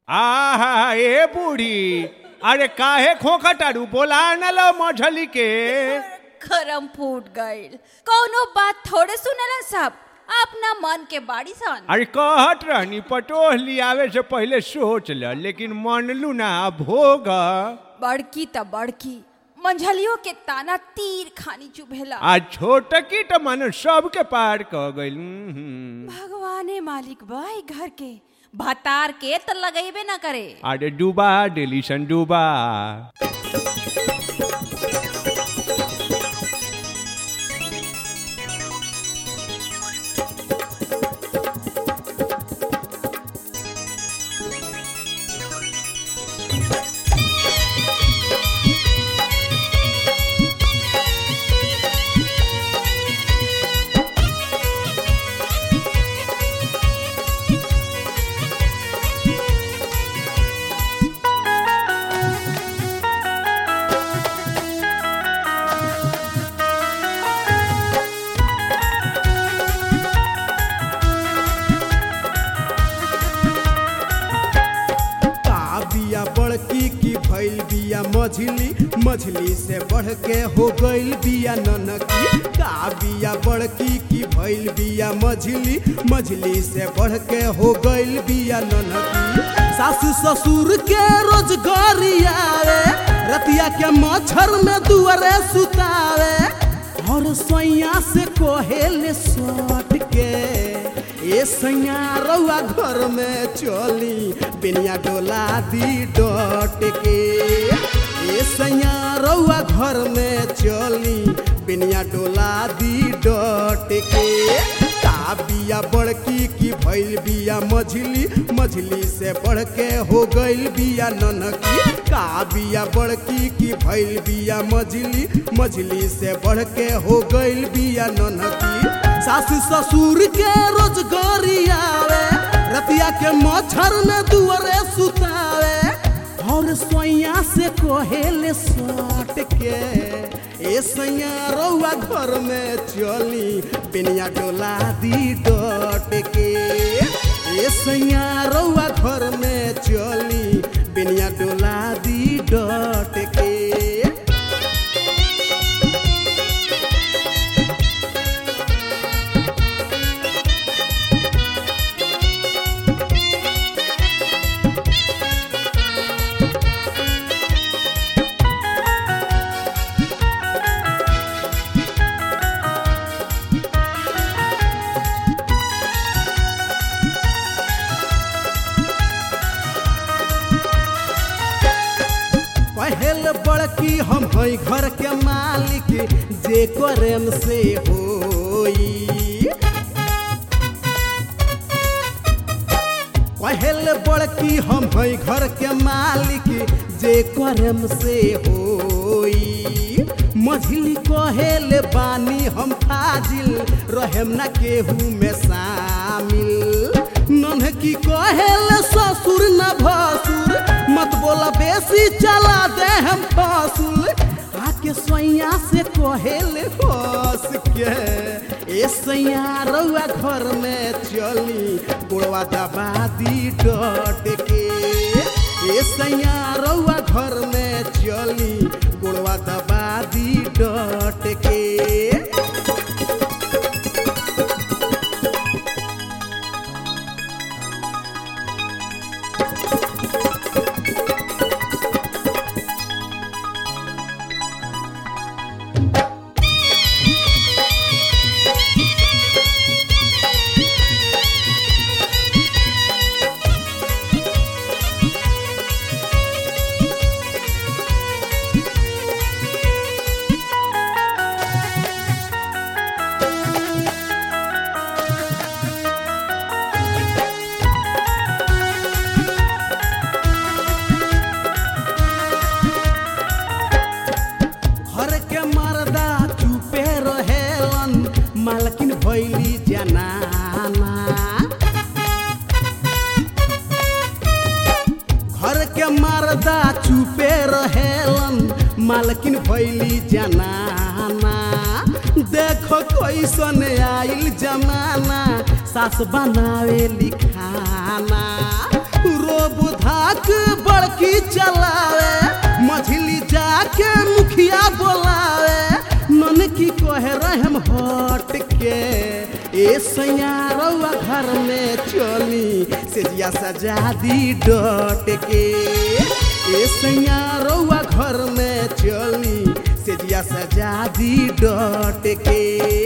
आहा ए बूढ़ी अरे काहे खोखटारू बोला न लो मछली के खरम फूट गईल कौनो बात थोड़े सुनलन सब अपना मन के बाड़ी सन अरे कहत रहनी पटोह लियावे से पहले सोच ल लेकिन मनलू ना भोग बड़की त बड़की मंझलियों के ताना तीर खानी चुभेला आ छोटकी त मन सबके पार क गइल हम्म। भगवाने मालिक भाई घर के भतार के त लगेबे ना करे अरे डूबा डेलीसन डूबा का बिया बड़की की भइल बिया मझली मझली से बढ़ के हो गइल बिया ननकी का बिया बड़की की भइल बिया मझली मझली से बढ़ के हो गइल बिया ननकी सासू ससुर के रोजगारी आवे रतिया के मच्छर में दुआरे सुतावे और सैया से कोहेले सट के ए सैया रउआ घर में चली बिनिया डोला दी डट के ए सैया रउआ घर में चली बिनिया डोला दी डट के का बिया बड़की की भइल बिया मझली मझली से बढ़ के हो गइल बिया ननकी का बिया बड़की की भइल बिया मझली मझली से बढ़ के हो गइल बिया ननकी सासू ससुर के रोजगारी आवे रतिया के मच्छर में दुआरे सुतावे और सोइया से कोहेले सट के ए सैया रउआ घर में चली बिनिया डोला दी डट के ए सैया रउआ घर में चली बिनिया डोला दी डट के पहल बड़की हम हई घर के मालिक जे करेम से होई पहल बड़की हम हई घर के मालिक जे करेम से होई मझली कहेल बानी हम फाजिल रहेम ना केहू में शामिल नन्हकी कहेल ससुर न भसुर मत बोला बेसी चला दे हम फसुल आके सैया से कहेल हंस के ए सैया रउआ घर में चली गोड़वा दबा दी डट के ए सैया रउआ घर में चली गोड़वा दबा दी डट के घर के मर्दा चुपे रहेलन मालकिन भैली जनाना घर के मर्दा चुपे रहेलन मालकिन भैली जनाना देखो कैसन आइल जमाना सास बनावे लिखाना रोब धा हट के ए सैया रउआ घर में चली सेजिया सजा दी डट के ए सैया रउआ घर में चली सेजिया सजा दी डट के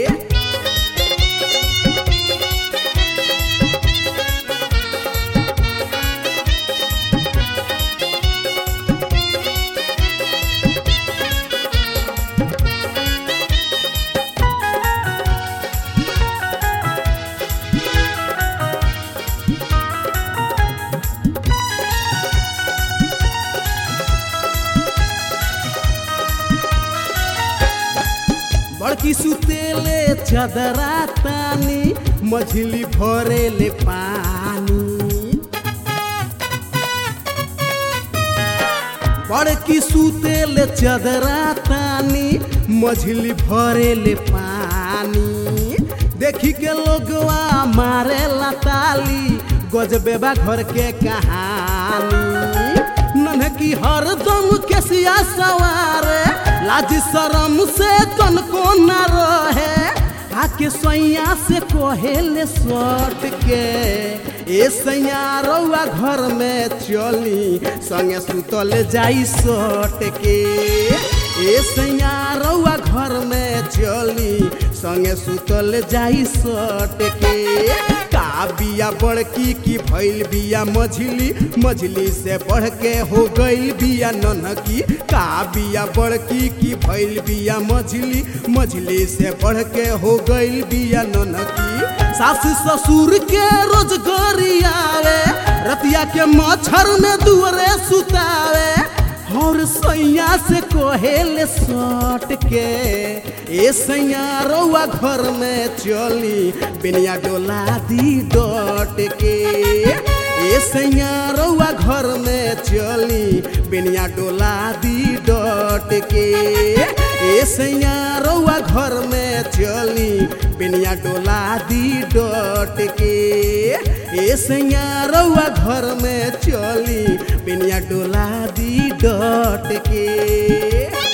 बड़की सुतेले चदरा तानी मछली भरेले पानी बड़की सुतेले चदरा तानी मछली भरेले पानी देखी के लोगवा मारे ताली गजबे बा घर के कहानी नन्हकी हरदम केसिया सवारे लाज शरम से तनको न रहे आके सैया से कहेले सट के ए सैया रउआ घर में चली संगे सुतल जाई सट के ए सैया रउआ घर में चली संगे सुतल जाई सट के का बिया बड़की की भइल बिया मझली मझली से बढ़ के हो गइल बिया ननकी का बिया बड़की की भइल बिया मझली मझली से बढ़ के हो गइल बिया ननकी सास ससुर के रोज गरियावे रतिया के मच्छर में दुअरे सुतावे और सैया से कहेले सट के ए सैया रउआ घर में चली बिनिया डोला दी डट के ए सैया रउआ घर में चली बिनिया डोला दी डट के ए सैया रउआ घर में चली बिनिया डोला दी डट के ए सैया रउआ घर में चली बिनिया डोला दी डट के